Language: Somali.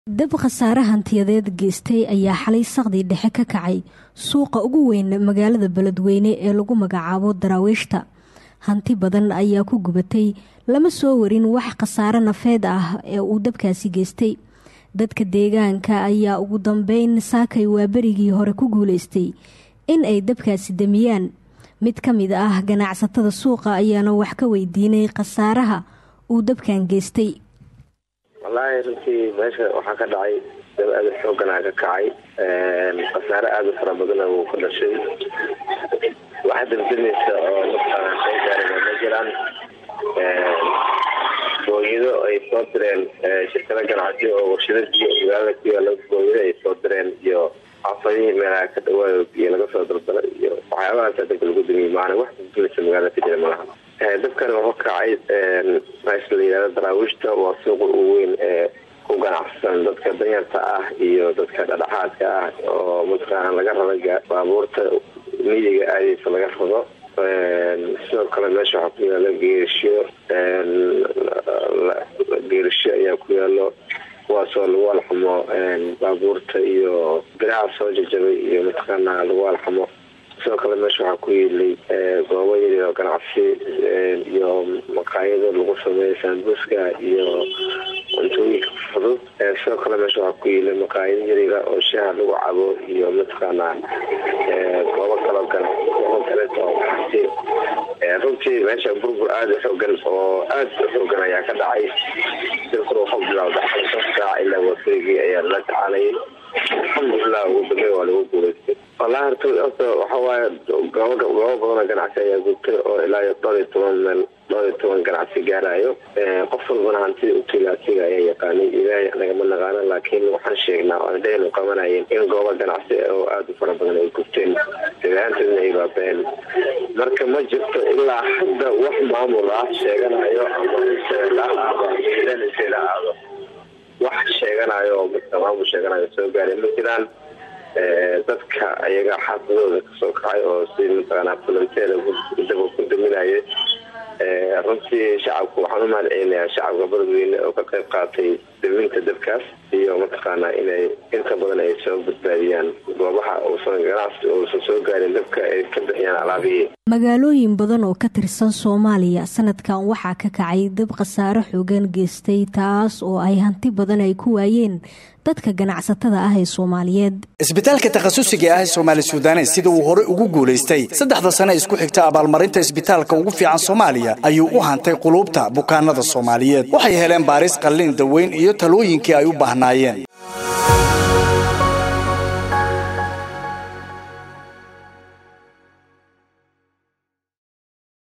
dab khasaare hantiyadeed geystay ayaa xalay saqdii dhexe ka kacay suuqa ugu weyn magaalada beledweyne ee lagu magacaabo daraawiishta hanti badan ayaa ku gubatay lama soo warin wax khasaare nafeed ah ee uu dabkaasi geystay dadka deegaanka ayaa ugu dambeyn saakay waa berigii hore ku guuleystay in ay dabkaasi damiyaan mid ka mid ah ganacsatada suuqa ayaana wax ka weydiinay khasaaraha uu dabkan geystay wallaahi runtii meesha waxaa ka dhacay dab aada xooganaa ka kacay khasaare aada fara badana wuu ka dhashay waxaa dabdamaysa oo markaa soo gaarina ma jiraan booyado ay soo direen shirkado ganacsi oo warshadadii magaalada ku yaala booyado ay soo direen iyo xaafadihii meelaha ka dhawaayo iyo laga soo daldalay iyo waxyaabahaasa dabka lagu damiyey maana wax dabdamaysa magaalada ka jira malaha dabkani wuxuu kacay meesha la yihahdo daraawiishta waa suuqa ugu weyn ee ku ganacsan dadka danyarta ah iyo dadka dhadhaxaadka ah oo mataqaana laga raba baabuurta miyiga aadeysa laga rabo sidoo kale meesha waxaa ku yaalo geerisho geerisho ayaa ku yaalo kuwaasoo lagu alxamo baabuurta iyo biraha soo jajabay iyo mataqaana lagu alxamo sidoo kale meesha waxaa ku yeelay goobo yaryar oo ganacsi iyo maqaayado lagu sameeyo saambuuska iyo cuntooyinka fudud sidoo kale meesha waxaa ku yeelay maqaayado yaryara oo shaaha lagu cabo iyo mataqaana goobo kaloo ganacsi runtii meesha burbur aada u xoogan oo aada u xoogan ayaa ka dhacay silkuna waxuu bilowda xalshan saac ilaa waafeegii ayaa lala tacaalayay alxamdulilah ugu dambe waa lagu guuleystay wallahi horta horta waxawaaye goobo goobo badanoo ganacsi ayaa gubtay oo ilaa iyo dhowr iyo toban meel dhowr iyo toban ganacsi gaarayo qof walbana hantida utila asiga ayaa yaqaanay ilaahay nagama naqaano laakiin waxaan sheegnaa oo dhehnu qabanayeen in goobo ganacsi oo aada u fara badan ay gubteen dabahaanteedna ay baabeen marka ma jirto ilaa hadda wax maamul ah sheeganayo ama aado wax sheeganayo oo maamul sheeganayo soo gaaray ma jiraan dadka ayaga xaafadooda kasoo kacay oo si mataqaanaa fulanteeda daba ku daminaya runtii shacabku waxaan u mahad celinayaa shacabka beledweyne oo ka qayb qaatay daminta dabkaas iyo mataqaanaa inay inta badan ay soo badbaadiyaan goobaha uusan ganacsi uusan soo gaarin dabka ay ka bixiyaan alaabihii magaalooyin badan oo ka tirsan soomaaliya sanadkan waxaa ka kacay dab khasaare xoogan geystay taas oo ay hanti badan ay ku waayeen dadka ganacsatada ah ee soomaaliyeed isbitaalka takhasusiga ah ee soomaali suudanes sida uu hore ugu guulaystay saddexda sane isku xigta abaalmarinta isbitaalka ugu fiican soomaaliya ayuu u hantay quluubta bukaanada soomaaliyeed waxay heleen baaris qallin daweyn iyo talooyinkii ay u baahnaayeen